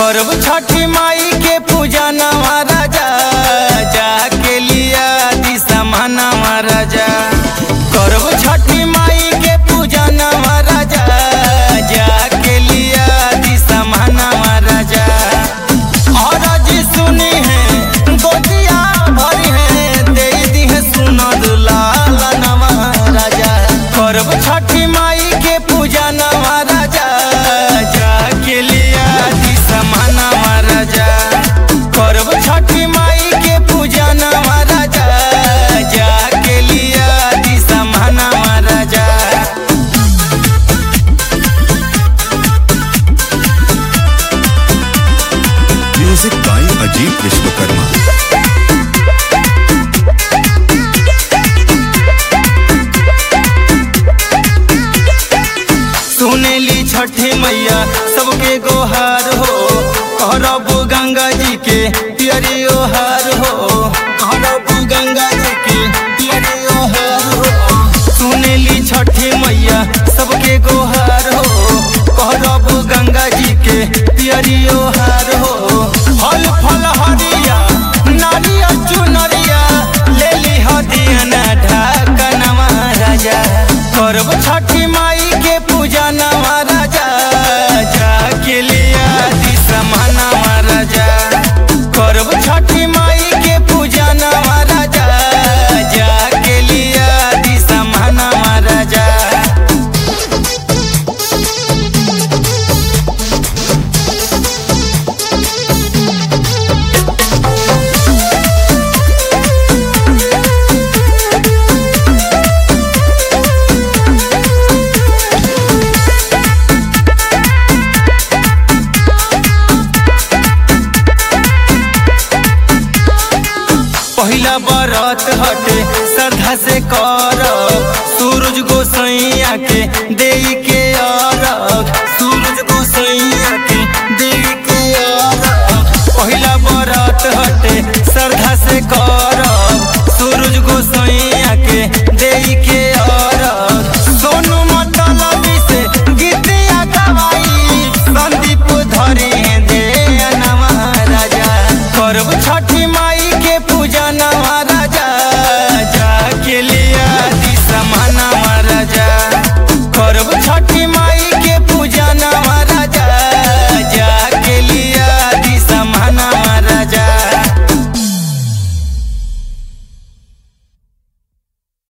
करब छठी माई के पूजा नवा राजा जाके लिया दिशा मनवा राजा करब छठी माई के पूजा नवा राजा जाके लिया दिशा मनवा राजा और जी सुनी है गोदिया भरी है दे दी है सुनो दुलाल नवा राजा करब छठी माई के पूजा नवा राजा जाके लिया दिशा मनवा राजा करब छठी माई के पूजा नवा राजा जाके लिया दिशा मनवा राजा म्यूजिक बाय अजीत विश्वकर्मा सुनेली छठी मैया सबके गोहार हो कहरब गंगा जी के पियरियो हार हो कहरब गंगा जी के पियरियो हार हो सुनेली छठी मैया सबके गोहार हो कहरब गंगा जी के पियरियो हार हो फल फल हरिया नारिया चुनरिया ले ली हदियना ढाकनवा राजा करब छठी माई के पूजा नवा राजा जाके लिया दिशा मनवा राजा करब छठी माई के पूजा नवा राजा जाके लिया दिशा मनवा राजा पहिला बरत हटे श्रद्धा से कर सूरज गोसैया के देई